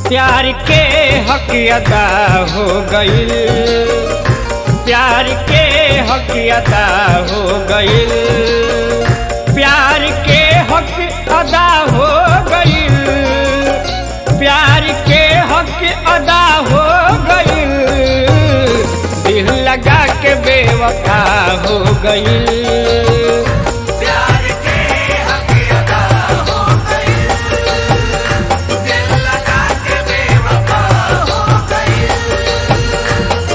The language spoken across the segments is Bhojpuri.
प्यार के हक अदा हो गईल प्यार के हक अदा हो गईल प्यार के हक अदा हो गईल प्यार के हक अदा हो गईल दिल लगा के बेवफा हो गईल प्यार के हक अदा हो गई दिल लगा के बेवफा हो गई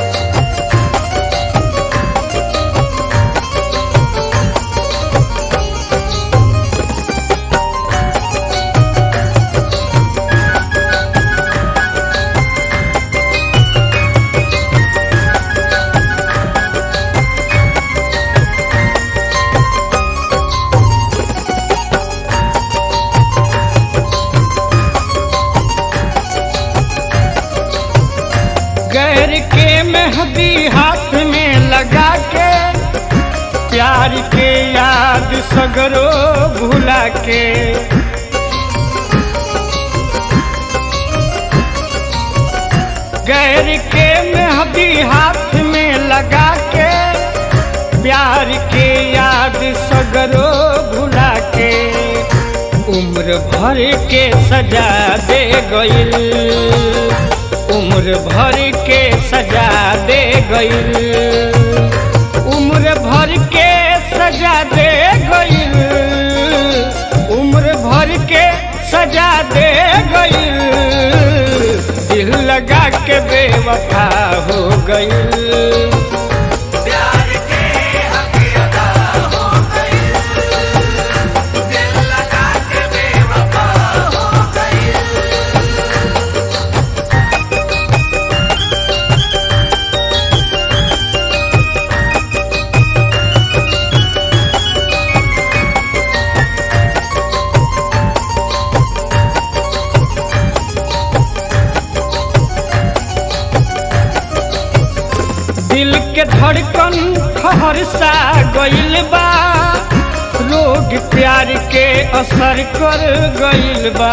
गैर के मेहंदी हाथ में लगा के प्यार के याद सगरो भुला के गैर के मेहंदी हाथ में लगा के प्यार के याद सगरो भुला के उम्र भर के सजा दे गईल उम्र भर के सजा दे गईल उम्र भर के सजा दे गईल उम्र भर के सजा दे गईल दिल लगा के बेवफा हो गईल प्यार के हक अदा हो गई दिल लगा के बेवफा हो गई दिल के धड़कन ठहर सा गईल बा रोग प्यार के असर कर गईल बा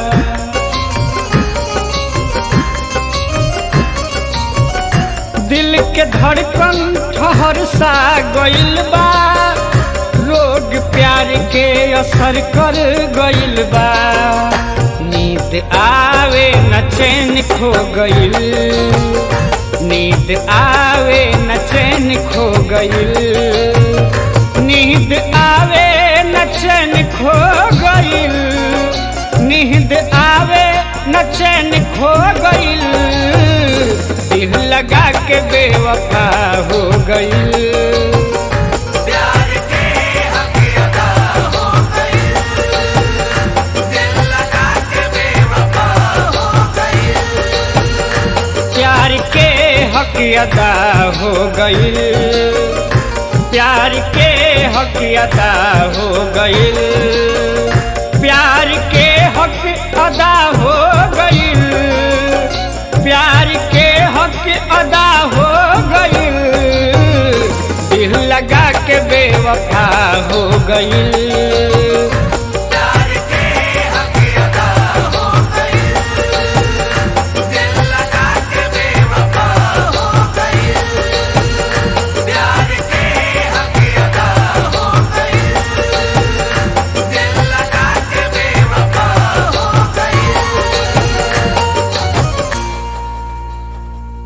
दिल के धड़कन ठहर सा गईल बा रोग प्यार के असर कर गईल बा नींद आवे न चैन खो गईल नींद आवे न चैन खो गईल नींद आवे न चैन खो गईल नींद आवे न चैन खो गईल दिल लगा के बेवफा हो गईल प्यार के हक अदा हो गई दिल लगा के बेवफा हो गई प्यार के हक अदा हो गईल प्यार के हक अदा हो गईल प्यार के हक अदा हो गईल प्यार के हक अदा हो गईल दिल लगा के बेवफा हो गईल